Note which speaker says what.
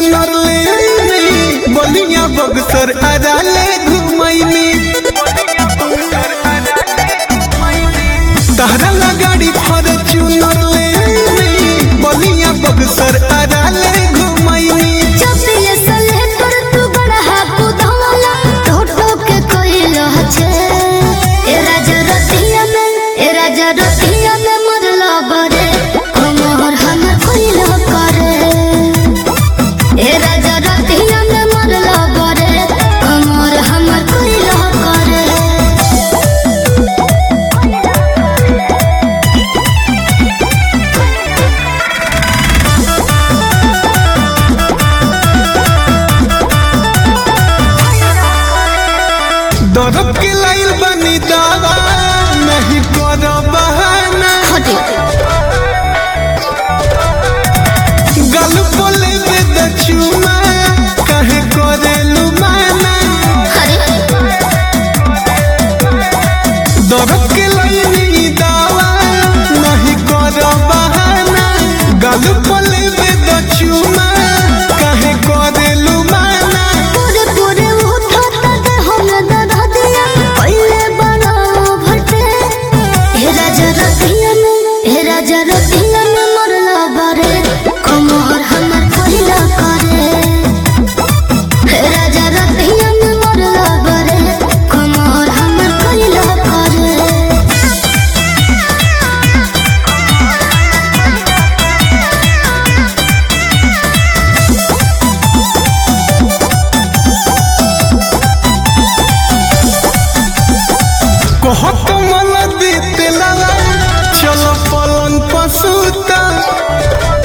Speaker 1: चुनर ले आईनी बलिया बगसर अराले घुमैनी तहरा ला गाड़ी फॉर्च्यूनर ले आईनी बलिया बगसर अराले घुमैनी
Speaker 2: चपिए सले कर तू बड़ा हाकू धमला टोटो के कोइलो छे ए राजा रतिया में ए राजा रतिया में मरला बरे कमर हमर कोइलो करे ए राजा रतिया में मरला बरे कमर हमर कोइलो करे
Speaker 1: दरद के लाइल बनी दावा नहीं करो बहाना
Speaker 2: हटे
Speaker 1: गल बोले दे दछुमा कहे करेलु माना
Speaker 2: अरे
Speaker 1: दरद के लाइल दावा नहीं करो बहाना गल बोले दे दछुमा कहे करेलु माना
Speaker 2: पूरे पूरे उठाता दे हम दादा दिया पहले बड़ा भटे हे राजा रतिया में हे राजा रतिया में मरला बारे कमर हमर पहिला करे हे राजा रतिया में मरला बारे कमर हमर पहिला करे
Speaker 1: कहत मन दीते लगा चलो पलन पसुता